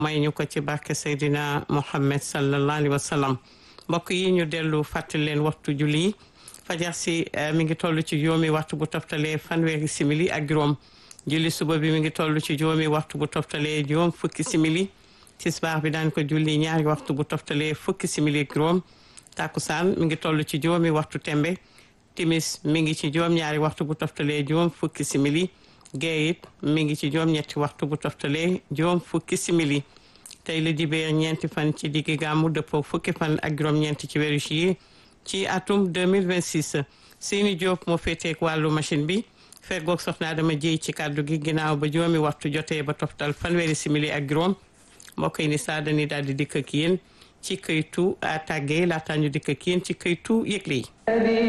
may ñu ko ci barke Seydina Mohammed sallallahu alayhi wa sallam mbokk yi ñu dellu fàttali leen waxtu julli fajar si mi ngi toll ci juróomi waxtu bu toftalee fanweeri simili ak juróom julli suba bi mi ngi toll ci juróomi waxtu bu toftalee juróom fukki simili tisbaar bi daan ko julli ñaari waxtu bu toftalee fukki simili ak juróom takusaan mi ngi toll ci juróomi waxtu tembe timis mi ngi ci juróom ñaari waxtu bu toftalee juróom fukki simili gee it mi ngi ci juróom ñetti waxtu bu toftalee juróom fukki simili tey la dibéer ñeenti fan ci diggi gàmmu dëppoo fukki fan ak juróom ñeenti ci weeru juillet ci atum 2026 seeni Diop moo féeteek wàllu machine bi feggoog soxna dama jéy ci kàddu gi ginnaaw ba juróomi waxtu jotee ba toftal fanweeri simili ak juróom mbokk yi ni saa dañuy daal di dikk ak yéen ci këytu tàggee laata ñu dikk ak yéen ci këytu yëgle yi